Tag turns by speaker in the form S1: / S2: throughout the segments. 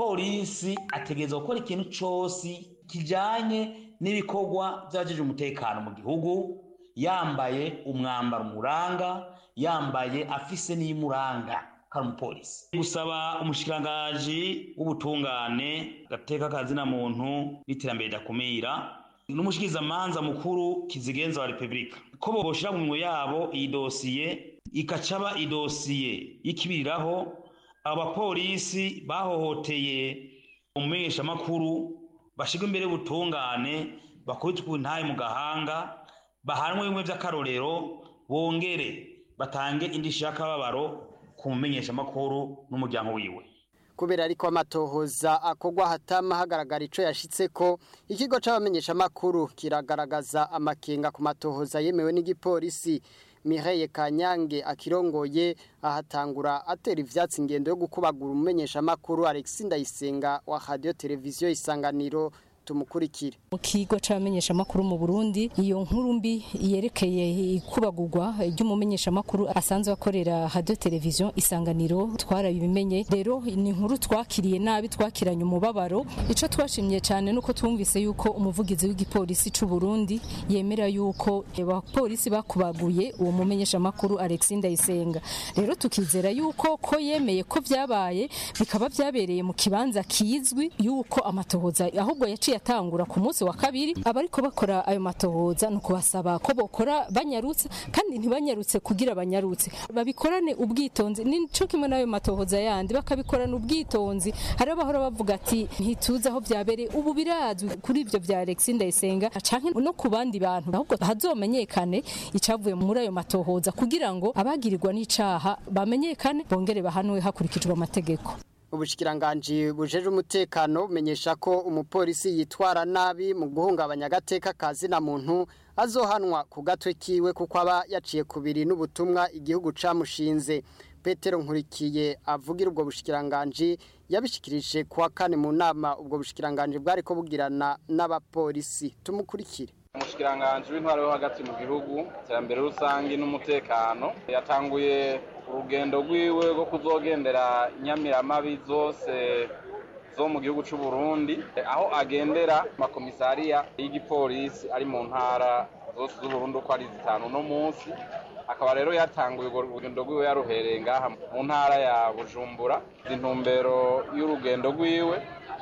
S1: umupolisi ategerezwa gukora ikintu cose kijanye n'ibikorwa vy'abajeje umutekano mu gihugu yambaye umwambaro umuranga yambaye afise n'iyimuranga kari umupolisi gusaba umushikirangaji w'ubutungane gateka kazina muntu n'iterambere ridakumira n'umushikirizamanza mukuru kizigenza wa repubulika ko boshira mu minwe yabo iyi dosiye ikacaba idosiye y'ikibiriraho abo bapolisi bahohoteye umumenyeshamakuru bashirwa imbere y'ubutungane bakubitwe intaye mu gahanga bahanwe bimwe vy'akarorero bongere batange indishyi y'akababaro ku mumenyeshamakuru n'umuryango wiwe
S2: kubera ariko amatohoza akogwa hatama hagaragara ico yashitseko ikigo c'abamenyeshamakuru kiragaragaza amakenga ku matohoza yemewe n'igipolisi Mireille Kanyange akirongoye ahatangura atera ivyatsi ingendo yo gukubagura umumenyeshamakuru Alexis Ndayisenga wa Radio Televiziyo Isanganiro tumukurikire
S3: mu kigo c'abamenyeshamakuru mu Burundi iyo nkuru mbi yerekeye ikubagurwa ry'umumenyeshamakuru asanzwe akorera radio televiziyo isanganiro twarabimenye rero ni inkuru twakiriye nabi twakiranye umubabaro ico twashimye cyane nuko twumvise yuko umuvugizi w'igipolisi c'u Burundi yemera yuko abapolisi bakubaguye uwo mumenyeshamakuru Alexis Ndayisenga rero tukizera yuko ko yemeye ko vyabaye bikaba vyabereye mu kibanza kizwi yuko amatohoza ahubwo yaciye atangura ku munsi wa kabiri abariko bakora ayo matohoza no kubasaba ko bokora banyarutse kandi ntibanyarutse kugira banyarutse babikorane ubwitonzi nico kimwe n'ayo matohoza yandi bakabikorana ubwitonzi hari abahora bavuga ati ntituzi aho vyabereye ubu birazwi kuri ivyo vya Alexis Ndayisenga canke no ku bandi bantu ahubwo hazomenyekane icavuye muri ayo matohoza kugira ngo abagirirwa n'icaha bamenyekane bongere bahanwe hakurikijwe amategeko
S2: ubushikiranganji bujeje umutekano bumenyesha ko umupolisi yitwara nabi mu guhungabanya agateka kazi na muntu azohanwa ku gatwe kiwe kuko aba yaciye kubiri n'ubutumwa igihugu camushinze Petero Nkurikiye avugira ubwo bushikiranganji yabishikirije kuwa kane mu nama ubwo bushikiranganji bwari ko bugirana n'abapolisi tumukurikire
S4: umushikiranganji w'intwaro yo hagati mu gihugu iterambere rusange n'umutekano yatanguye urugendo rwiwe rwo kuzogendera inyamiramabi zose zo mu gihugu cy'u Burundi aho agendera amakomisariya y'igipolisi ari mu ntara zose z'uburundi uko ari zitanu no munsi akaba rero yatanguye urwo rugendo rwiwe yaruhereye ngaha mu ntara ya bujumbura intumbero y'urugendo rwiwe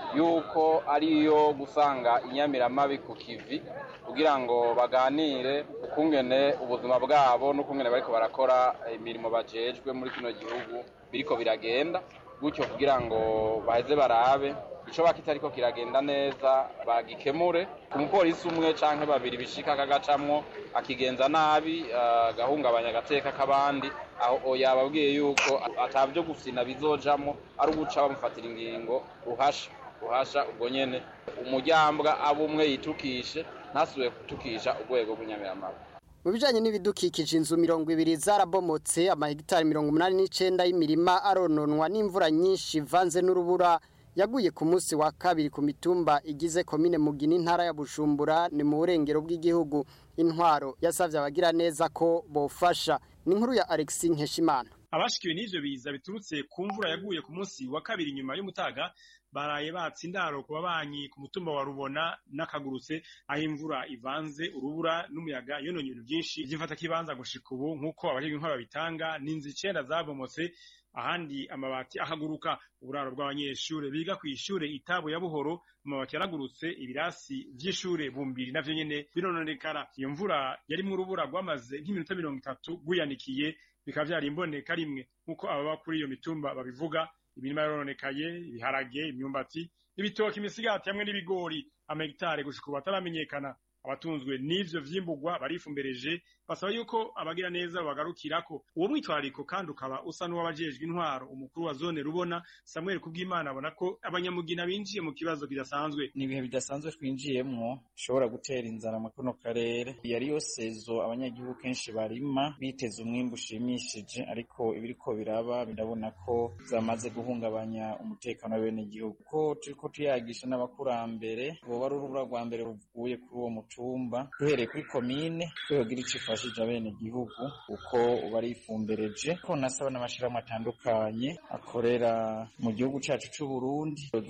S4: yuko ariyo gusanga inyamiramabi ku kivi kugira ngo baganire ukungene ubuzima bwabo n'ukungene bariko barakora imirimo bajejwe muri kino gihugu biriko biragenda gutyo kugira ngo baheze barabe ico bakitariko kiragenda neza bagikemure ku mupolisi umwe canke babiri bishika kagacamwo akigenza nabi agahungabanya agateka k'abandi aho yababwiye yuko atavyo gusina bizojamwo ari uguca bamufatira ingingo ruhasha ruhasha ubwo nyene umuryambwa abo umwe yitukishe ntasubiye gutukisha urwego rw'inyamiramabi
S2: mu bijanye n'ibidukikije inzu mirongo ibiri zarabomotse amahegitari mirongo umunani n'icenda y'imirima arononwa n'imvura nyinshi ivanze n'urubura yaguye ku munsi wa kabiri ku mitumba igize komine mugina intara ya bujumbura ni mu burengero bw'igihugu intwaro yasavye abagira neza ko bofasha ni inkuru ya alexis nkeshimana
S5: abashikiwe n'ivyo biza biturutse ku mvura yaguye ku munsi wa kabiri nyuma y'umutaga baraye batse indaro ku babanyi ku mutumba wa rubona n'akagurutse aho imvura ivanze urubura n'umuyaga yononye ibintu byinshi vy'imfata kibanza gushika ubu nk'uko abajejwe intwaro babitanga n'inzu icenda zabomotse ahandi amabati ahaguruka uburaro bw'abanyeshure biga kw'ishure itabu ya buhoro amabati yaragurutse ibirasi vy'ishure bumbiri navyo nyene birononekara iyo mvura yarimwo urubura rwamaze nk'iminota mirongo itatu rwiyanikiye bikaba vyari imboneka rimwe nk'uko ababa kuri iyo mitumba babivuga imirima yarononekaye ibiharage imyumbati ibitoki imisigati hamwe n'ibigori amahegitare gushika ubu ataramenyekana abatunzwe n'ivyo vyimburwa barifumbereje basaba yuko abagira neza bagarukirako uwo mwitwarariko kandi ukaba usa n'uwabajejwe intwaro umukuru wa zone rubona Samuel Kubwimana abona ko abanyamugina binjiye mu kibazo kidasanzwe
S6: ni ibihe bidasanzwe twinjiyemwo bishobora gutera inzara mu kano karere yari yo sezo abanyagihugu kenshi barima biteze umwimbu ushimishije ariko ibiriko biraba birabona ko zamaze guhungabanya umutekano w'abenegihugu ko turiko tuyagisha n'abakurambere boba ari urubura rwa mbere ruvuye kuri uwo mutumba duhereye kuri komine twihogira ico ifashije abenegihugu uko barifumbereje ko nasaba n'amashirahamwe atandukanye akorera mu gihugu cacu c'uburundi